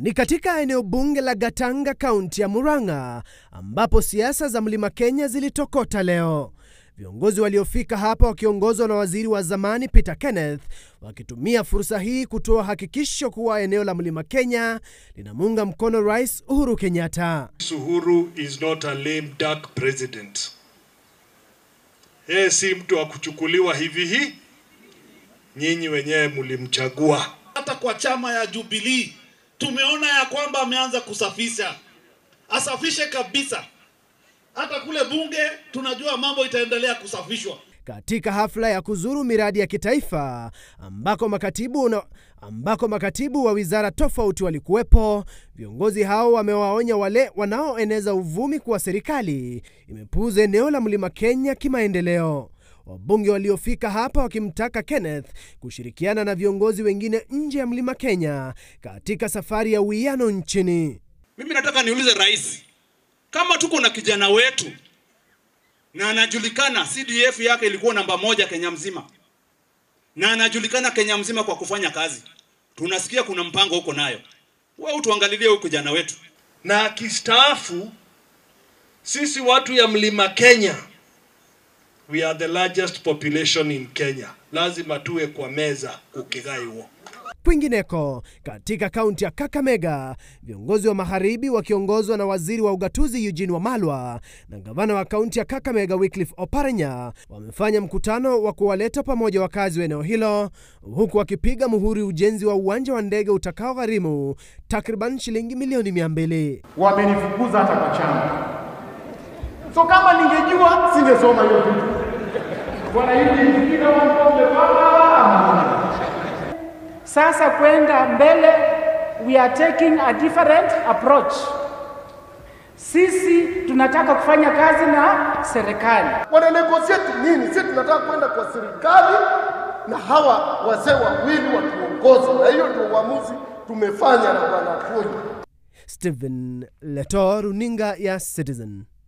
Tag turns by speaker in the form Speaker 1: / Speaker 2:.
Speaker 1: Ni katika eneo bunge la Gatanga, kaunti ya Murang'a, ambapo siasa za Mlima Kenya zilitokota leo. Viongozi waliofika hapa wakiongozwa na waziri wa zamani Peter Kenneth wakitumia fursa hii kutoa hakikisho kuwa eneo la Mlima Kenya linamuunga mkono Rais Uhuru Kenyatta.
Speaker 2: Uhuru is not a lame duck president. Yeye si mtu wa kuchukuliwa hivi hii. Nyinyi wenyewe mlimchagua.
Speaker 3: Hata kwa chama ya Jubilee tumeona ya kwamba ameanza kusafisha, asafishe kabisa. Hata kule bunge tunajua mambo itaendelea kusafishwa.
Speaker 1: Katika hafla ya kuzuru miradi ya kitaifa ambako makatibu, na, ambako makatibu wa wizara tofauti walikuwepo, viongozi hao wamewaonya wale wanaoeneza uvumi kuwa serikali imepuuza eneo la Mlima Kenya kimaendeleo. Wabunge waliofika hapa wakimtaka Kenneth kushirikiana na viongozi wengine nje ya Mlima Kenya katika safari ya uwiano nchini.
Speaker 4: Mimi nataka niulize rais, kama tuko na kijana wetu na anajulikana CDF yake ilikuwa namba moja Kenya mzima, na anajulikana Kenya mzima kwa kufanya kazi, tunasikia kuna mpango huko nayo, wewe utuangalilie huyu kijana wetu.
Speaker 2: Na akistaafu, sisi watu ya Mlima Kenya, we are the largest population in Kenya, lazima tuwe kwa meza kukigai huo.
Speaker 1: Kwingineko, katika kaunti ya Kakamega, viongozi wa magharibi wakiongozwa na waziri wa ugatuzi Eugene Wamalwa na gavana wa kaunti ya Kakamega Wycliffe Oparanya wamefanya mkutano wa kuwaleta pamoja wakazi wa eneo hilo, huku wakipiga muhuri ujenzi wa uwanja wa ndege utakaogharimu takriban shilingi milioni mia mbili.
Speaker 5: Wamenifukuza hata kwa chama, so kama ningejua singesoma hiyo vitu. Bwana hivi vingine sasa kwenda mbele, we are taking a different approach. Sisi tunataka kufanya kazi na serikali.
Speaker 6: Wana negotiate nini? Sisi tunataka kwenda kwa serikali na hawa wazee wawili watuongoza, na hiyo ndio uamuzi tumefanya na bwana Tuju.
Speaker 1: Stephen Leto, runinga ya Citizen.